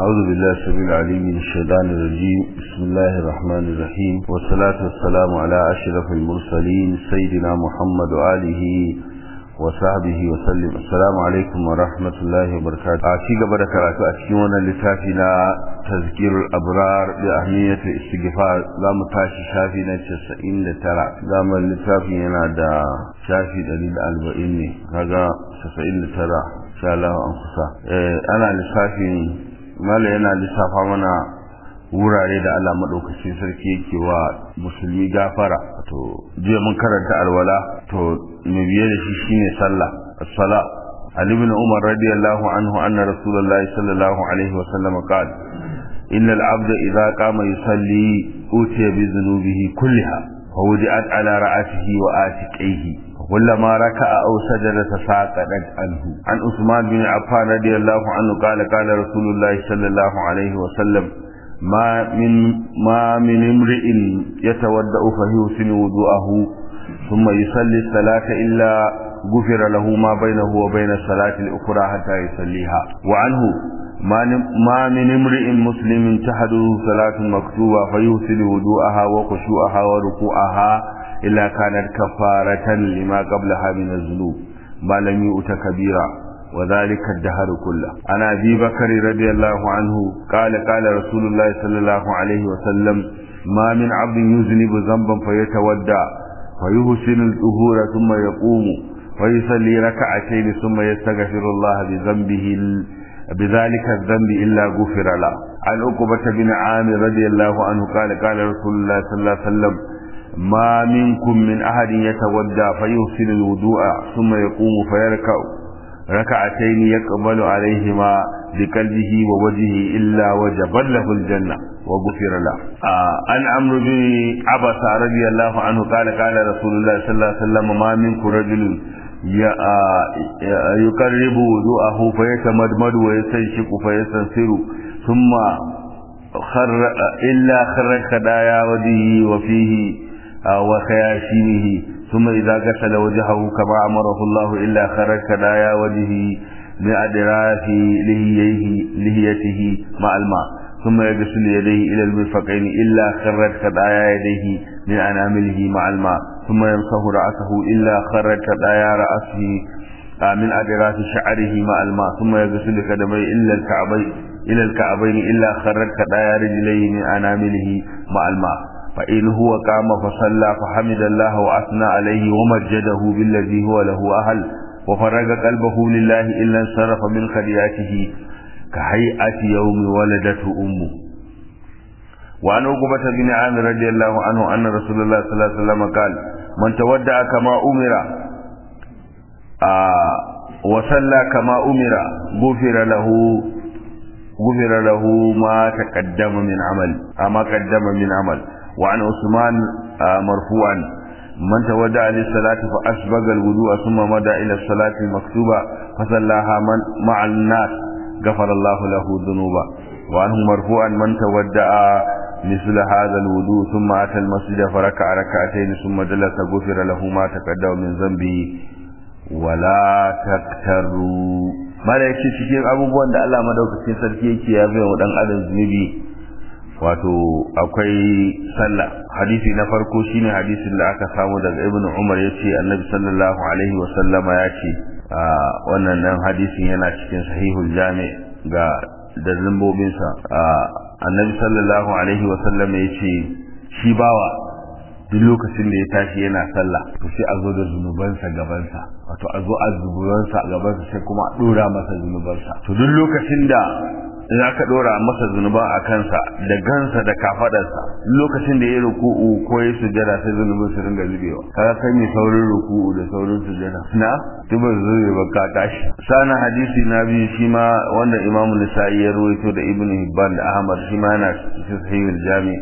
أعوذ بالله السميع العليم من الشيطان الرجيم بسم الله الرحمن الرحيم والصلاة والسلام على أشرف المرسلين سيدنا محمد وآله وصحبه وسلم السلام عليكم ورحمة الله وبركاته أشيك بركة أشيونا لتافنا تذكير الأبرار بأهمية الاستغفار لا متاشي شافينا تسعين لترى لا من لتافينا دا شافي دليل أربعين هذا تسعين لترى إن شاء الله أنفسا أنا لتافي mala yana lissafa mana wurare da Allah maɗaukacin sarki yake wa musulmi gafara to jiya mun karanta alwala to mai biye da shi shine sallah as-sala Ali ibn Umar radiyallahu anhu anna Rasulullahi sallallahu alaihi wa sallam qala inna al-'abda idha qama yusalli utiya bi dhunubihi kulliha fa wudi'at ala ra'atihi wa atiqihi كلما ركع أو سجد تساقطت عنه عن عثمان بن عفان رضي الله عنه قال قال رسول الله صلى الله عليه وسلم ما من ما من امرئ يتودأ فيحسن وضوءه ثم يصلي الصلاة إلا غفر له ما بينه وبين الصلاة الأخرى حتى يصليها وعنه ما من امرئ مسلم تحده صلاة مكتوبة فيحسن وضوءها وخشوعها وركوعها إلا كانت كفارة لما قبلها من الذنوب ما لم يؤت كبيرا وذلك الدهر كله عن أبي بكر رضي الله عنه قال قال رسول الله صلى الله عليه وسلم ما من عبد يذنب ذنبا فيتودع فيحسن الظهور ثم يقوم ويصلي ركعتين ثم يستغفر الله بذنبه بذلك الذنب إلا غفر له عن عقبة بن عامر رضي الله عنه قال قال رسول الله صلى الله عليه وسلم ما منكم من أحد يتودى فيحسن الوضوء ثم يقوم فيركع ركعتين يقبل عليهما بقلبه ووجهه إلا وجب له الجنة وغفر له آه عن عمرو بن عبس رضي الله عنه قال قال رسول الله صلى الله عليه وسلم ما منكم رجل يقرب وضوءه فيتمدمد ويستنشق فيستنصر ثم خر إلا خرج خدايا وجهه وفيه وخياشيمه ثم إذا غسل وجهه كما أمره الله إلا خرج خدايا وجهه من أدراك لهيه لهيته مع الماء ثم يغسل يديه إلى المرفقين إلا خرج خدايا يديه من أنامله مع الماء ثم يمسح رأسه إلا خرج خدايا رأسه من أدراك شعره مع الماء ثم يغسل قدميه إلا الكعبين إلى الكعبين إلا خرج خدايا رجليه من أنامله مع الماء فإن هو قام فصلى فحمد الله وأثنى عليه ومجده بالذي هو له أهل وفرج قلبه لله إلا انصرف من خدياته كهيئة يوم ولدته أمه وعن عقبة بن عامر رضي الله عنه أن رسول الله صلى الله عليه وسلم قال من تودع كما أمر آه وصلى كما أمر غفر له غفر له ما تقدم من عمل ما قدم من عمل وعن عثمان مرفوعا من تودع للصلاة فأسبغ الوضوء ثم مدى إلى الصلاة المكتوبة فصلاها من مع الناس غفر الله له ذنوبا وعنه مرفوعا من تودع مثل هذا الوضوء ثم أتى المسجد فركع ركعتين ثم جلس غفر له ما تقدم من ذنبه ولا تكتروا mala yake cikin abubuwan da Allah madaukakin sarki yake ya bai wa dan adam zunubi wato akwai sallah hadisi na farko shine hadisin da aka samu daga ibnu umar yace annabi sallallahu alaihi wa sallama yace wannan nan hadisin yana cikin sahihul jami ga da lambobin sa annabi sallallahu alaihi wa sallama yace shi bawa duk lokacin da ya tashi yana sallah to sai a zo da zunubansa gabansa wato a zo a zunubansa a gabansa sai kuma a dora masa zunubansa to duk lokacin da za ka dora masa zunuban a kansa da gansa da kafadarsa lokacin da ya ruku'u ko ya sujada sai zunubin su ringa zubewa kaga kai mai saurin ruku'u da saurin sujada na tuba zube ba ka tashi sana hadisi na biyu shi ma wanda imamu nisa'i ya ruwaito da ibnu hibban da ahmad shi ma yana cikin sahihul jami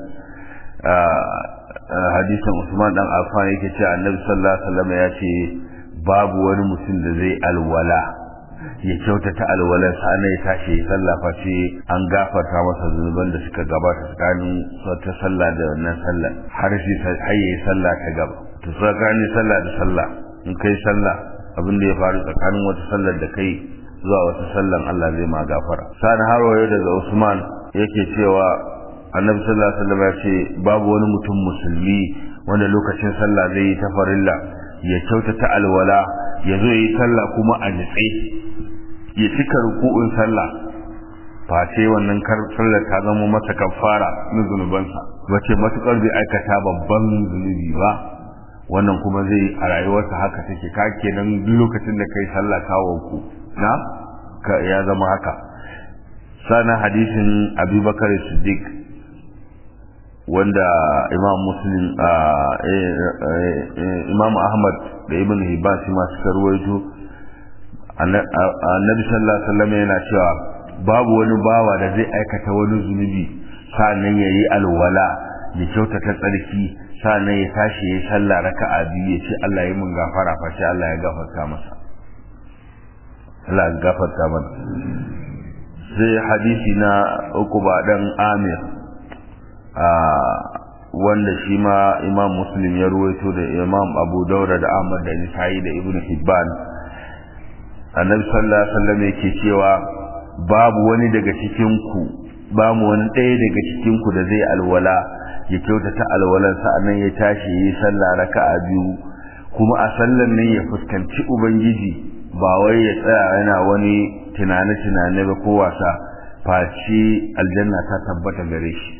hadisin Usman dan Affan yake ce Annabi sallallahu alaihi wasallam ya ce babu wani mutum da zai alwala ya kyautata alwalar sa ya tashi ya sallah face an gafarta masa zunuban da suka gabata tsakanin ta sallah da wannan sallah har shi har yayi sallah ta gaba to tsakanin sallah da sallah in kai sallah abin da ya faru tsakanin wata sallar da kai zuwa wata sallan Allah zai ma gafara sani har wayo daga Usman yake cewa annabi sallallahu alaihi wasallam ya ce babu wani mutum musulmi wanda lokacin sallah zai yi ta farilla ya kyautata alwala ya zo yi sallah kuma a nitse ya cika ruku'un sallah face wannan kar sallar ta zama masa kafara na zunubansa wace matukar bai aikata babban zunubi ba wannan kuma zai a rayuwarsa haka take ka kenan duk lokacin da kai sallah kawo ku na ka ya zama haka sana hadisin abubakar siddiq wanda imam muslim imam ahmad da ibn hibban shi ma suka ruwaito annabi sallallahu alaihi wasallam yana cewa babu wani bawa da zai aikata wani zunubi sannan ya yi alwala ya kyautata tsarki sannan ya tashi ya yi sallah raka'a biyu ya ce Allah ya mun gafara fa sai Allah ya gafarta masa Allah ya gafarta mana sai hadisi na uku ba dan Amir wanda shi ma imam muslim ya ruwaito da imam abu daura da ahmad da nisa'i da ibn hibban annabi sallallahu alaihi wasallam yake cewa babu wani daga cikin ku ba mu wani ɗaya daga cikin ku da zai alwala ya kyautata alwalan sa'annan ya tashi yi sallah raka'a biyu kuma a sallan nan ya fuskanci ubangiji ba wai ya tsaya yana wani tunane tunane ba ko wasa face aljanna ta tabbata gare shi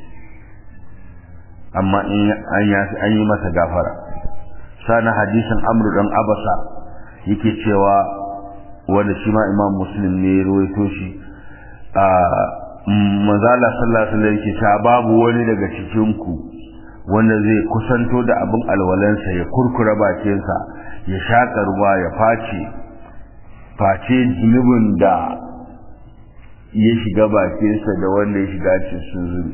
amma in an yi masa gafara sana hadisin amru dan abasa yake cewa wanda shi ma imam muslim ne ya ruwaito shi a manzala sallallahu alaihi wasallam yake cewa babu wani daga cikin ku wanda zai kusanto da abin alwalansa ya kurkura bakinsa ya shaka ruwa ya face face zunubin da ya shiga bakinsa da wanda ya shiga cikin zunubi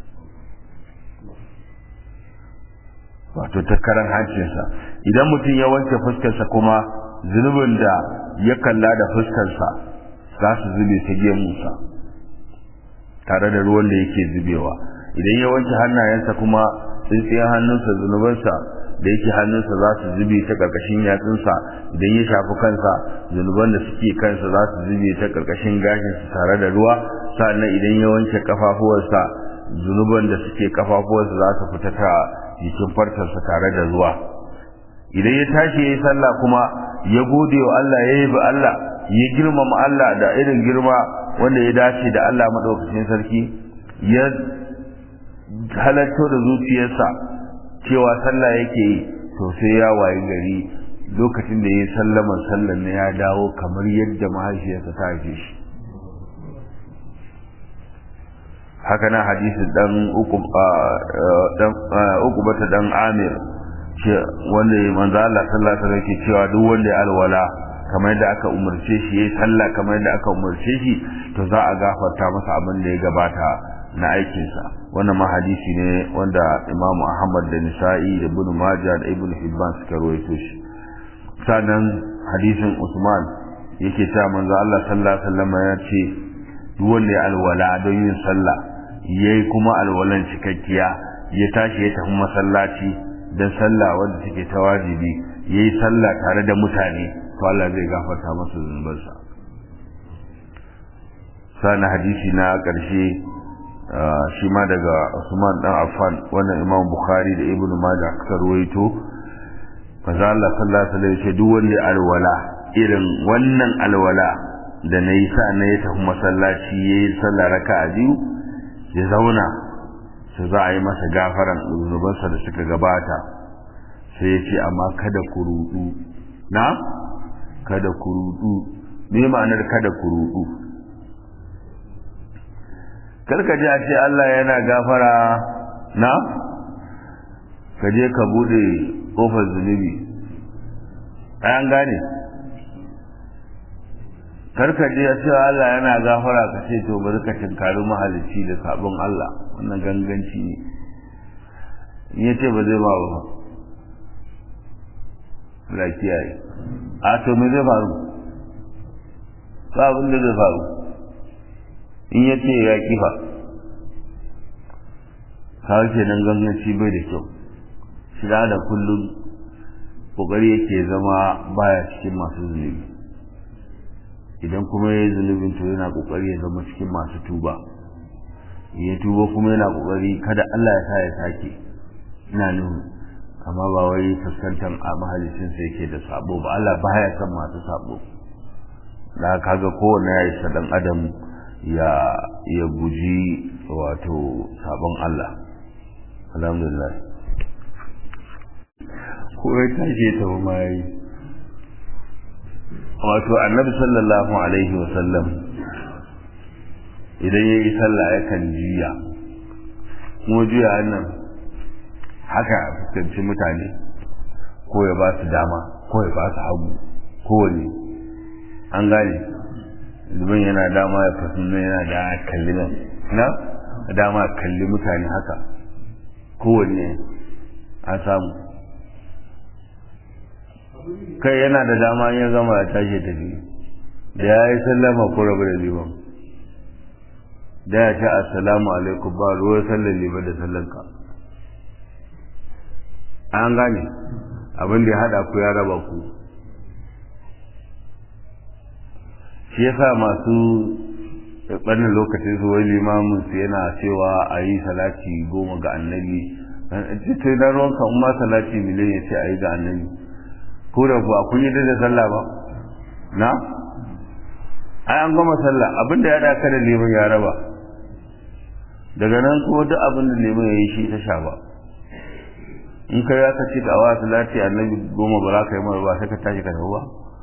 wato ta karan hancinsa idan mutum ya wanke fuskarsa kuma zunubin da ya kalla da fuskarsa za su zube ta gemunsa tare da ruwan da yake zubewa idan ya wanke hannayensa kuma tsintsiyar hannunsa zunubansa da yake hannunsa za su zube ta ƙarƙashin yatsunsa idan ya shafi kansa zunuban da suke kansa za su zube ta ƙarƙashin gashinsa tare da ruwa sannan idan ya wanke kafafuwarsa zunuban da suke kafafuwarsa za su fita ta jikin fartarsa tare da ruwa idan ya tashi ya yi sallah kuma ya gode wa Allah ya yabi Allah ya girmama Allah da irin girma wanda ya dace da Allah madaukakin sarki ya halatto da zuciyarsa cewa sallah yake yi to sai ya wayi gari lokacin da ya yi sallaman sallan ne ya dawo kamar yadda mahaifiyarsa ta haife shi haka na hadisin dan uku dan uku bata dan Amir ce wanda ya manzo Allah sallallahu alaihi wasallam ke cewa duk wanda ya alwala kamar yadda aka umarce shi yayi sallah kamar yadda aka umarce shi to za a gafarta masa abin da ya gabata na aikinsa wannan ma hadisi ne wanda Imam Ahmad da Nisa'i da Ibn Majah da Ibn Hibban suka rawaito shi sannan hadisin Usman yake cewa manzo Allah sallallahu alaihi wasallam ya ce duk wanda ya alwala don yin sallah yayi kuma alwalan cikakkiya ya tashi ya tafi masallaci dan sallah wanda take ta wajibi yayi sallah tare da mutane to Allah zai gafarta masa zunubansa sana hadisi na ƙarshe shi ma daga Usman dan Affan wannan Imam Bukhari da Ibn Majah suka ruwaito manzo Allah sallallahu alaihi wasallam ya duk wanda alwala irin wannan alwala da nayi sa na ya tafi masallaci yayi sallah raka'a biyu ya zauna su za a yi masa gafaran zunubansa da suka gabata sai ya ce amma kada ku rudu na kada ku rudu me ma'anar kada ku rudu karka ji a ce Allah yana gafara na ka je ka bude kofar zunubi an gane karka je a ce Allah yana gafara ka ce to bari ka tinkari mahalicci da sabon Allah wannan ganganci ne in ya ce ba zai ba ba lafiya yi a to me zai faru ba abin da zai faru in ya ce ya kifa kawai ke nan ganganci bai da kyau shiga da kullum kokari yake zama baya cikin masu zunubi idan kuma ya yi zunubin to yana kokari ya zama cikin masu tuba ya tuba kuma yana kokari kada Allah ya sa ya sake ina nuhu amma ba wai fuskantar a mahalicin sa yake da sabo ba Allah baya son masu sabo da kaga kowanne ya isa dan adam ya ya guji wato sabon Allah alhamdulillah ko ya tashi ta ma yi wato annabi sallallahu alaihi wasallam idan ya yi sallah yakan juya kuma juya nan haka fuskanci mutane ko ya ba su dama ko ya ba su hagu kowane an gane domin yana dama ya fasu yana da kalli nan na dama kalli mutane haka kowanne an samu kai yana da dama ya gama ya tashi tafi da ya yi sallama ko rabu da liman da ya ce assalamu alaikum ba ruwan sallar liman da sallanka an gane abin da ya hada ku ya raba ku shi yasa masu ɓannin lokacin su wai limamin su yana cewa a yi salati goma ga annabi ta na ruwanka in ma salati miliyan ya ce a yi ga annabi ko da ba kun yi da sallah ba na ai an gama sallah abin da ya da da liman ya raba daga nan kuma duk abin da liman ya yi shi ta sha ba in kai ya ci da awa salati annabi goma ba za ka yi mara ba sai ka tashi ka tafi ba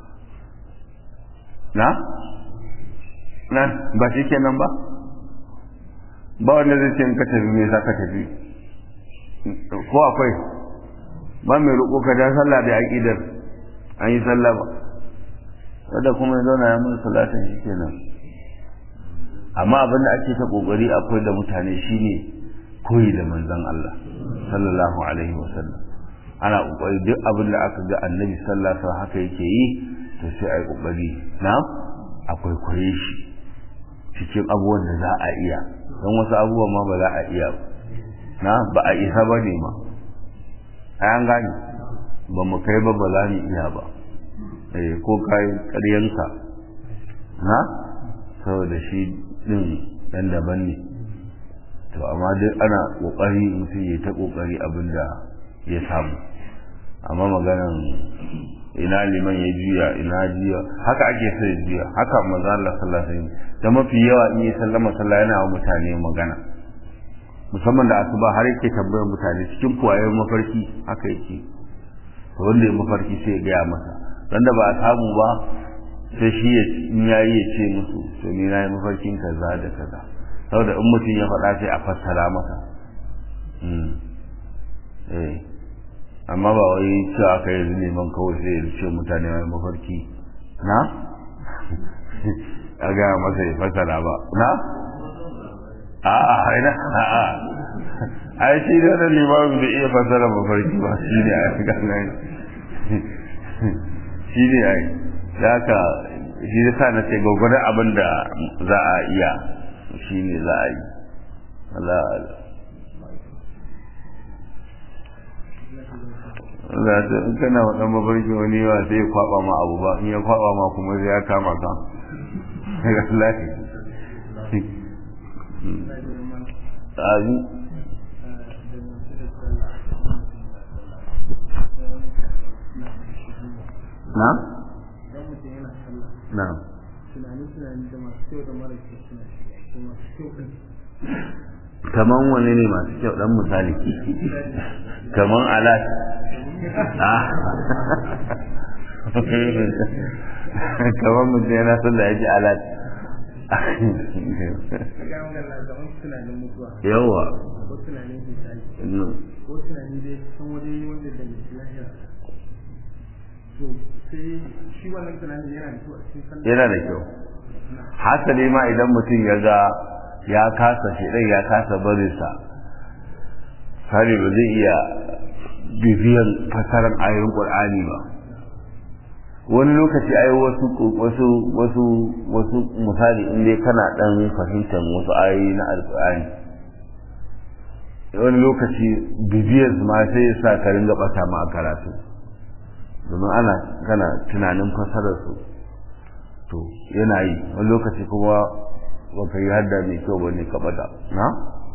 na na ba shi kenan ba ba wanda zai ce in ka tafi me za ka tafi ko akwai ba mai roƙo ka ja sallah da aƙidar an yi sallah ba wadda kuma ya zauna ya mun salatin shi kenan amma abin da ake ta kokari akwai da mutane shine koyi da manzon Allah sallallahu alaihi wasallam ana kokari duk abin da aka ga annabi sallallahu alaihi wasallam haka yake yi to sai ai kokari na akwai koyi shi cikin abubuwan da za a iya don wasu abubuwan ma ba za a iya na ba a isa ba ne ma an gane ba mu kai ba ba za mu iya ba eh ko kai ƙaryanka na saboda shi din dan daban ne to amma dai ana kokari mutum ya ta kokari abin da ya samu amma maganan ina liman ya juya ina juya haka ake so ya juya haka manzo Allah sallallahu alaihi wasallam da mafi yawa in yi sallama sallah yana wa mutane magana musamman da asuba har yake tambayar mutane cikin kuwayen mafarki haka yake to wanda ya mafarki sai ya gaya masa wanda ba a samu ba sai shi ya in yayi ya ce musu to ni na yi mafarkin kaza da kaza saboda in mutum ya faɗa sai a fassara masa eh amma ba wai cewa aka yi neman kawai sai ya ce mutane mai mafarki na a gaya masa ya fassara ba na a'a haina a'a ai shi da wannan limamin bai iya fassara mafarki ba shi ne a ganin shi ne ai da haka shi da sa na ce gwagwadon abin da za a iya shi ne za a yi Allah Allah ta in kana waɗan mafarki wani yawa sai ya kwaɓa ma abu ba in ya kwaɓa ma kuma sai ya kama ka Allah Amin. Na? Na. Kaman wani ne masu kyau dan misali. Kaman alat. Ah. Kaman mutum yana son da ya ji alat. yawa ko tunanin hisabi ko tunanin dai san wani wanda da lahira to sai shi wannan tunanin yana da kyau a cikin sallah yana da kyau hasali ma idan mutum ya ga ya kasa shi ya kasa barinsa sani ba zai iya bibiyan fasarar ayoyin qur'ani ba wani lokaci ai wasu wasu wasu wasu misali in dai kana dan fahimtar wasu ayoyi na alqur'ani wani lokaci bibiyar ma sai ya sa ka ringa bata ma a karatu domin ana kana tunanin fasarar su to yana yi wani lokaci kuma baka yi hadda mai kyau bane ka bada na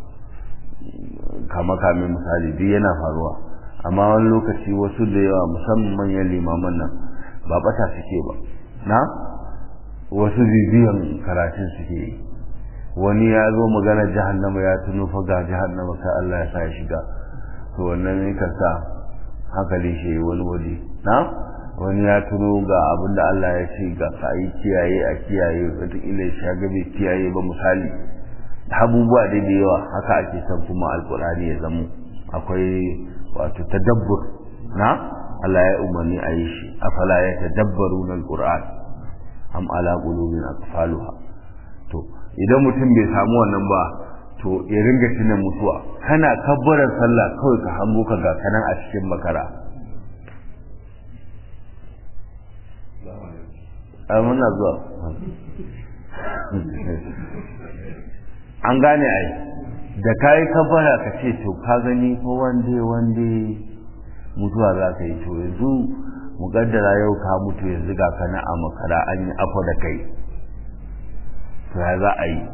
kama kame misali duk yana faruwa amma wani lokaci wasu da yawa musamman manyan limaman nan ba bata suke ba na wasu bibiyan karatun suke yi wani ya zo magana jahannama ya tuno fa ga jahannama sai Allah ya sa ya shiga to wannan ne ka sa hankali shi wani waje na wani ya tuno ga abin da Allah ya ce ga ka yi kiyaye a kiyaye wataƙila ya shaga bai kiyaye ba misali abubuwa dai da yawa haka ake son kuma alkur'ani ya zamo akwai wato tadabbur na Allah ya umarni a yi shi afala ya tadabbaru na alkur'an am ala qulubin aqfaluha to idan mutum bai samu wannan ba to ya ringa tuna mutuwa kana kabbarar sallah kawai ka hango ka ga kanan a cikin makara a muna zuwa an gane ai da ka yi kabbara ka ce to ka gani ko wande wande mutuwa za ka yi to yanzu mugaddara yau ka mutu yanzu ga kana a makara an yi afa da kai to ya za a yi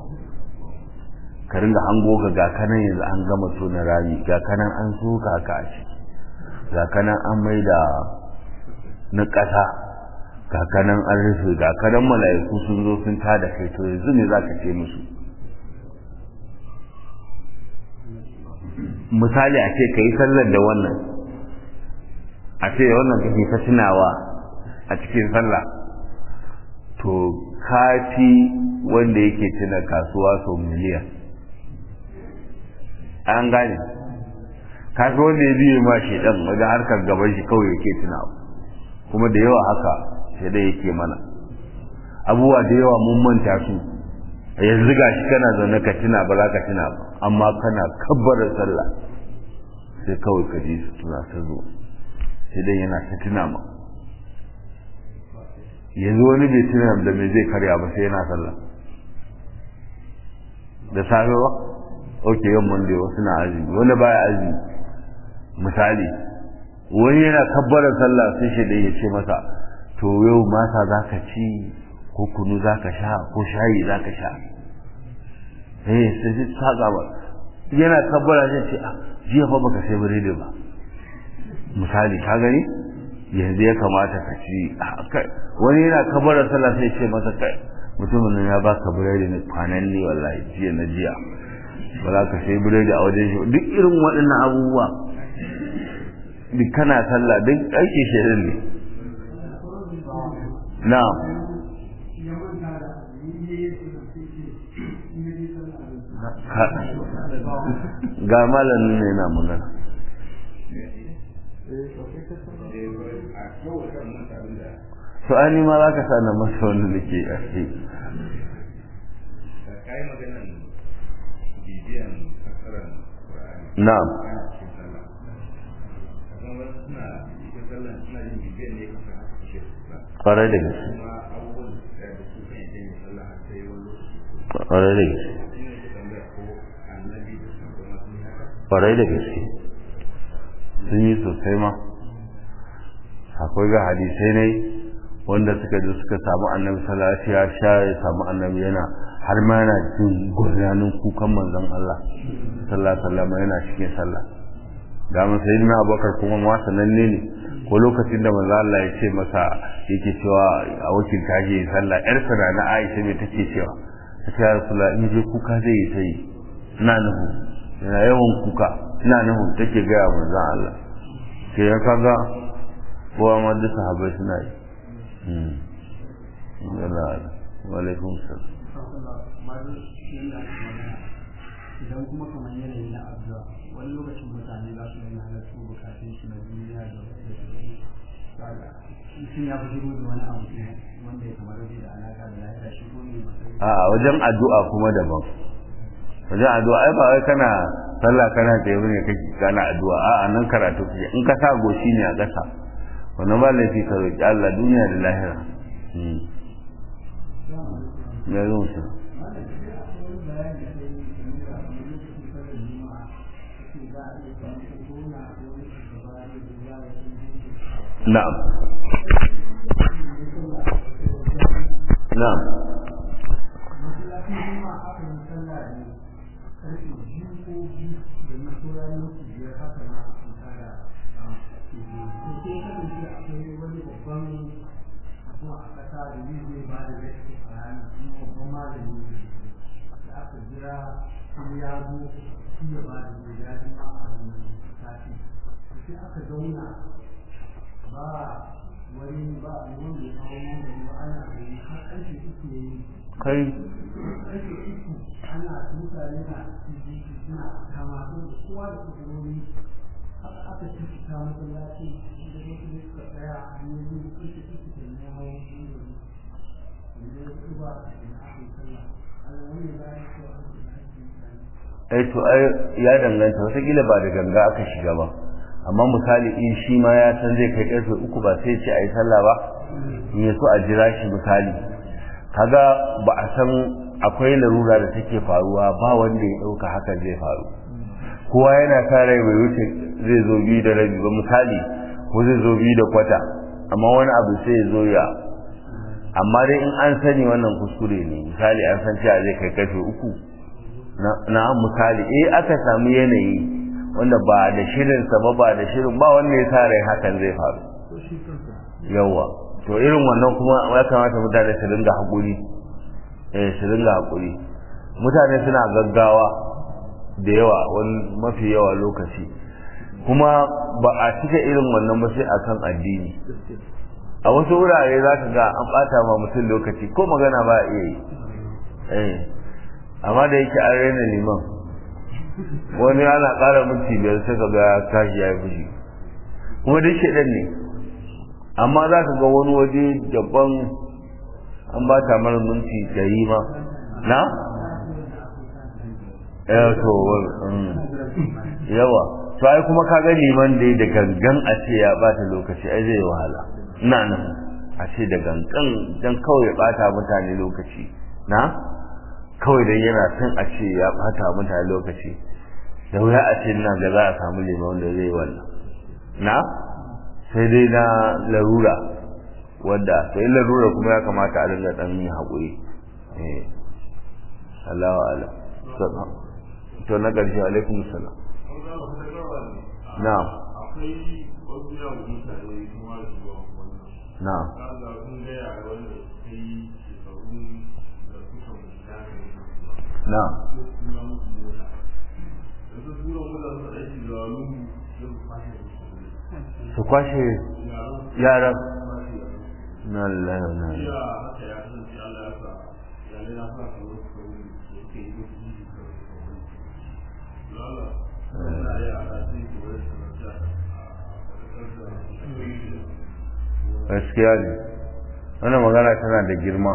ka ringa hango ga ga kanan yanzu an gama tona rami ga kanan an soka ka a ciki ga kanan an mai da na ƙasa ga kanan an rufe ga kanan mala'iku sun zo sun tada kai to yanzu ne za ka ce musu misali a ce ka yi sallar da wannan a ce wannan kake ta tunawa a cikin sallah to kafi wanda yake tuna kasuwa sau miliyan an gane kafi wanda ya biye ma shi dan wajen harkar gaban shi kawai yake tunawa kuma da yawa haka sai dai yake mana abubuwa da yawa mun manta su yanzu ga shi kana zaune ka tuna ba za ka tuna ba amma kana kabbarar sallah sai kawai ka ji su tuna ta zo sai dai yana ta tuna ma yanzu wani bai tuna da me zai karya ba sai yana sallah da safe ba ok yau monday wasu na azumi wani baya azumi misali wani yana kabbarar sallah sai shi da ya ce masa to yau masa za ka ci ko kunu za ka sha ko shayi za ka sha eh sai ji saka ba yana kabbara zai ce jiya fa baka sai biredi ba misali ka gani yanzu ya kamata ka ci wani yana kabbara sallah sai ce masa kai mutumin nan ya baka biredi ne kwanan ne wallahi jiya na jiya ba za ka sai biredi a wajen shi duk irin waɗannan abubuwa duk kana sallah duk aiki shirin ne na'am ga malamin ne na magana to an ma za ka sana masa wani da ke ƙarfi na'am ƙwarai da gaske ƙwarai da gaske kwarai da gaske sun yi sosai ma akwai ga hadisai ne wanda suka ji suka samu annabi sallallahu ya sha ya samu annabi yana har ma yana jin gurnanin kukan manzon Allah sallallahu alaihi wasallam yana cikin sallah da mun sai na abakar kuma ma sananne ne ko lokacin da manzon Allah ya ce masa yake cewa a wakil tashi sallah yar sana na Aisha me take cewa ta ce ya rasulullah in je kuka zai yi sai ina nuhu yana yawan kuka ina nufin take gaya manzan Allah ke ya kaga kowa ma duk sahabai suna yi walaikun salam idan kuma kamar yanayi na addu'a wani lokacin mutane za su yi halattu bukatun shi na duniya da mutum ya fi shigo da wani abu wanda ya kamar da alaka da lafiya shigo ne a wajen addu'a kuma daban wajen addu'a ai ba wai kana sallah kana tsaye ne kake kana addu'a a nan karatu kake in ka sa goshi ne a ƙasa wannan ba laifi ka roki Allah duniya da lahira ya zo musu na'am na'am aka zauna ba wani ba wanda ya kawo wanda ba ana gani har ƙarfe uku ya yi kai ƙarfe uku ana mutane na cikin suna kama sun da kowa da kusurori haka aka ci fita masallaci da wasu ne suka tsaya a yanzu ƙarfe uku da na hawan shi da ya ci ba da aka yi sallah Allah wani ba ya ce wa ai to ai ya danganta wataƙila ba da ganga aka shiga ba amma misali in shi ma ya san zai kai karfe uku ba sai ce a yi sallah ba in ya so a jira shi misali kaga ba a san akwai larura da take faruwa ba wanda ya ɗauka hakan zai faru kowa yana sa rai bai wuce zai zo biyu da rabi ba misali ko zai zo biyu da kwata amma wani abu sai ya zo ya amma dai in an sani wannan kuskure ne misali an san cewa zai kai karfe uku na misali eh aka samu yanayi wanda ba da shirinsa ba ba da shirin ba wanda ya sa rai hakan zai faru yawa to irin wannan kuma ya kamata mutane su dinga haƙuri eh su dinga haƙuri mutane suna gaggawa da yawa wani mafi yawa lokaci kuma ba a cika irin wannan ba sai akan addini a wasu wurare za ka ga an ɓata ma mutum lokaci ko magana ba a iya yi eh amma da yake an raina liman wani ana ƙara minti biyar sai ka ga tashi ya yi fushi kuma duk shaɗan ne amma za ka ga wani waje daban an ba ta mara minti ɗari ma na? yawa to yawa to ai kuma ka ga liman dai da gangan a ce ya bata lokaci ai zai wahala ina nan a ce da gangan dan kawai ya bata mutane lokaci na? kawai dan yana son a ce ya bata mutane lokaci da wuya a ce nan da za a samu liman wanda zai wannan na sai dai na larura wadda sai larura kuma ya kamata a dinga dan yi haƙuri eh Allahu ala to na ƙarshe alaikum salam na'am akwai wasu yawon mutane kuma da zuwa wannan na'am kaga sun gaya wanda sai shekaru da suka mutu na'am su kwashe yaran na lalata na gaskiya ne wannan magana tana da girma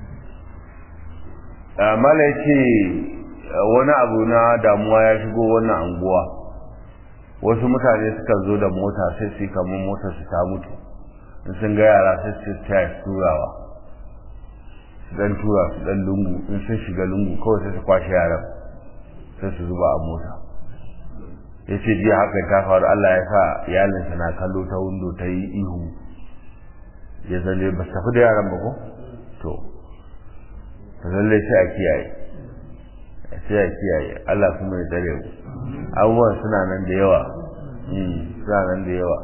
mala ya ce wani abu na damuwa ya shigo wannan anguwa wasu mutane suka zo da mota sai su kamar motar su ta mutu in sun ga yara sai su taya su turawa su dan tura su dan lungu in sun shiga lungu kawai sai su kwashe yaran sai su zuba a mota ya ce jiya haka ta faru Allah ya sa iyalinsa na kallo ta windo ta yi ihu ya zalle ba su tafi da yaran ba ko to lallai sai a kiyaye sai a kiyaye Allah kuma ya tsare mu abubuwan suna nan da yawa suna nan da yawa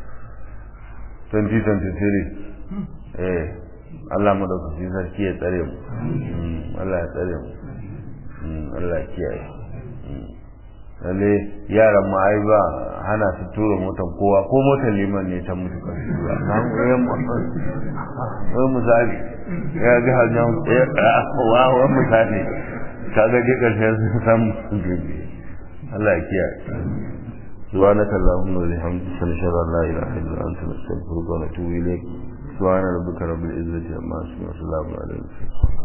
2023 eh Allah mu dauki sarki ya tsare mu Allah ya tsare mu Allah ya kiyaye lalle yaran ma ai ba hana su tura motar kowa ko motar liman ne ta mutu kan su ba na wani misali ya ga hanyar ya wa wa misali ka ga je karshen sun san Allah ya kiyaye سبحانك اللهم وبحمدك نشهد ان لا اله الا انت نستغفرك ونتوب اليك سبحان ربك رب العزه عما يصفون وسلام على المرسلين